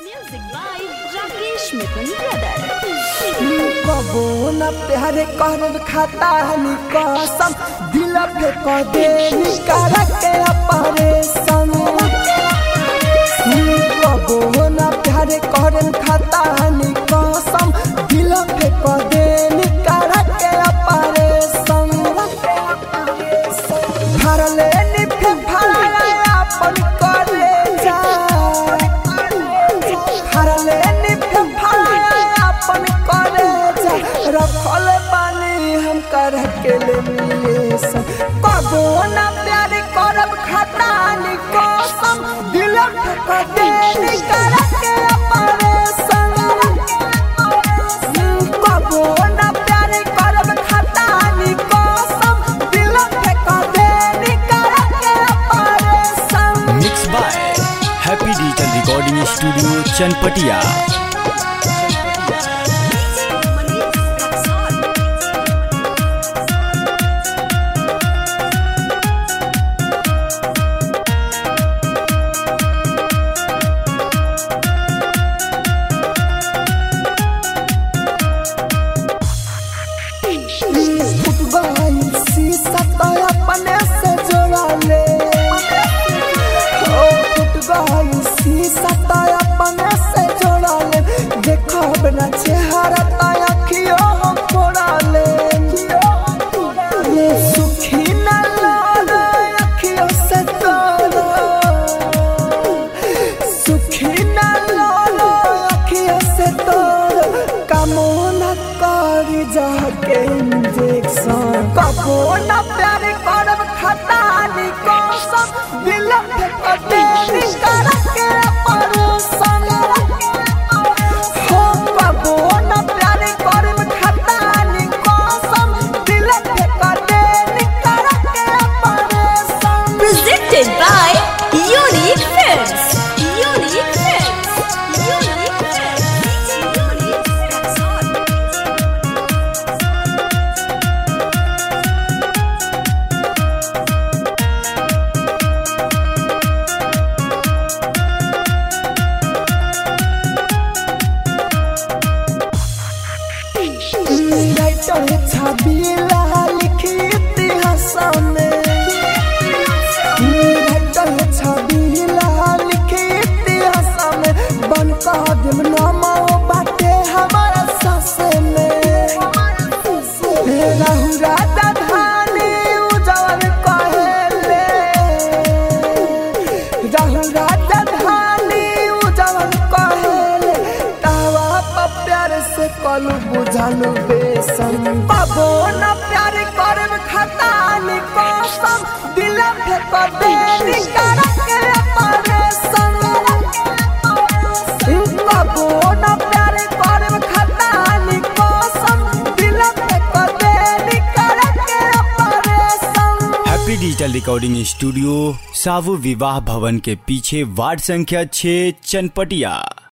Music by Rakesh Mithun Brothers. कबो न प्यार कर खाता हनी कसम दिल फेंक दे निकाल के परेशान कबो न प्यार कर खाता हनी कसम दिल फेंक दे निकाल के परेशान भरले निफे भरा अपन करे जा भरले निफे भरा अपन करे जा रखल बानी हम कर के लिए सब कबो ना प्यार करब खतानी कसम दिल ठक दे निकर के परेशान कबो ना प्यार करब खतानी कसम दिल ठक दे निकर के परेशान mix by happy digital recording studio Chanpatia football शीशा तो अपने से जोड़ा ले ओ फुटबॉल शीशा तो अपने से जोड़ा ले देखो बिना चेहरा तो अखियों हम फोड़ा ले ये सुखी न लाना अखियों से तोड़ा सुखी न लाना अखियों से तोड़ा कामना करी जाके इंजेक्शन कबो न प्यार करब खतानी कसम दिल फेंक दे निकर के परेशान हो कबो न प्यार करब खतानी कसम दिल फेंक दे निकर के परेशान Presented by Unique Films. Unique Films. Unique Films. Unique Films. Writer Chhabila लिखी इतिहास में राइटर छबिला लिखी इतिहास में बन कदम नामा बाटे हमारा सास में राहु राजा धानी उजवल कहेले राहु राजा धानी उजवल कहेले तावा पर प्यार से कलू बुझालू बेसन बाबो न प्यार करब खतानी कसम दिल फेंक दे निकर के परेशान बाबो न प्यार करब खतानी कसम दिल फेंक दे निकर के परेशान हैप्पी डिजिटल रिकॉर्डिंग स्टूडियो सावु विवाह भवन के पीछे वार्ड संख्या 6 चनपटिया